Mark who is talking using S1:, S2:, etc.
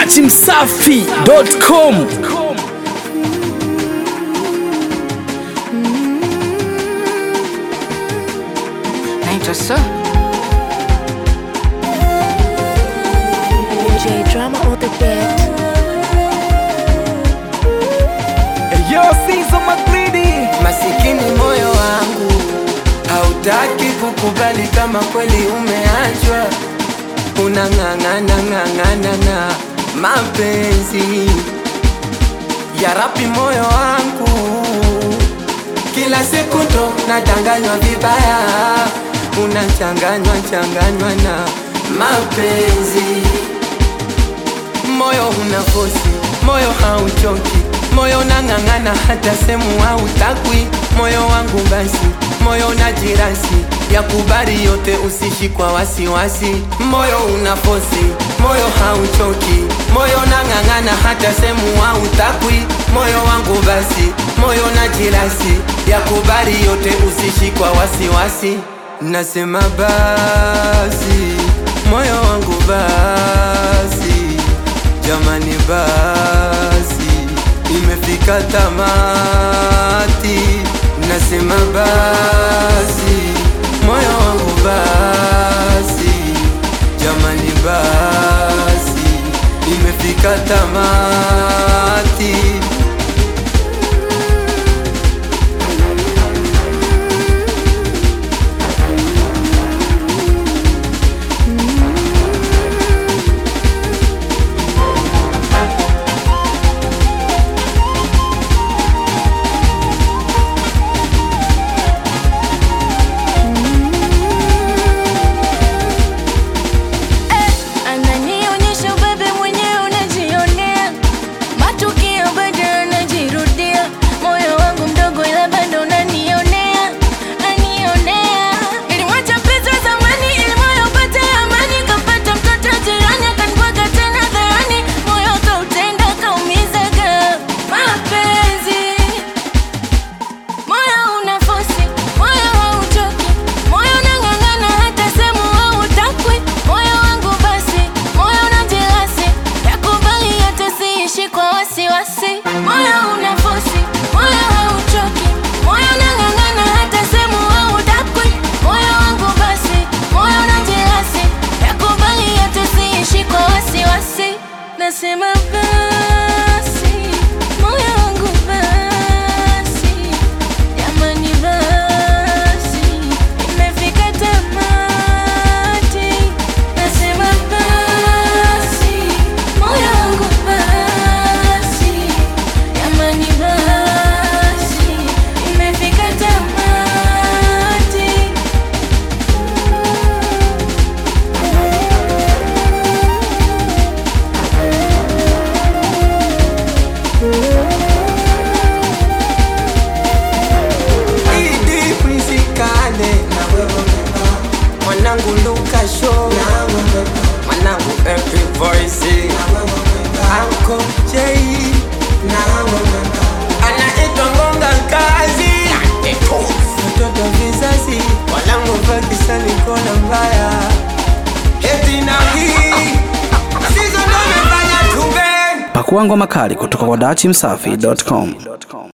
S1: dachimsafi.com
S2: naitwa so
S3: J drama on the beat.
S4: Yo, Sizo Magridi. Masikini moyo wangu hautaki kukubali kama kweli umeachwa, unang'ang'ana ng'ang'ana na mapenzi ya rapi. Moyo wangu kila siku ndo nadanganywa vibaya, unachanganywa changanywa na mapenzi moyo una fosi, moyo hauchoki, moyo unang'ang'ana hata semu hautakwi. Moyo wangu basi, moyo una jirasi ya kubali yote, usishi kwa wasiwasi. Moyo una fosi, moyo hauchoki, moyo unang'ang'ana hata semu hautakwi. Moyo wangu basi, moyo una jirasi ya kubali yote, usishi kwa wasiwasi. Nasema basi, moyo wangu basi Jamani basi, imefika tamati, nasema basi, moyo wangu basi, jamani basi, imefika tamati.
S3: Ananionyesha ubebe mwenyewe unajionea, matukio bado yanajirudia. Moyo wangu mdogo ila bado unanionea, nanionea. Nilimwacha mpenzi wa zamani ili moyo upate amani, kapata mtoto jirani akanibwaga tena hadharani. Moyo kautenda kaumizaga mapenzi Moyo una fosi, moyo hauchoki, moyo unang'ang'ana hata semu hautakwi. Moyo wangu basi, moyo una jelasi, yakubali yote siishi kwa wasiwasi. Moyo una fosi, moyo hauchoki, moyo unang'ang'ana hata semu hautakwi. Moyo wangu basi, moyo una jelasi, yakubali yote siishi kwa wasiwasi. Nasema basi, moyo wangu basi Jamani basi, imefika tamati. Nasema basi, moyo wangu basi. Jamani basi, imefika tamati.
S4: Idi Prinsikane mwanangu Luka Show mwanangu Epic Voice Anko J anaitwa Ngonga Kazi mtoto vizazi walangu Pakistani kona mbaya eti na hii Sizo ndo amefanya tuve
S1: pakuangwa makali kutoka kwa dachimsafi.com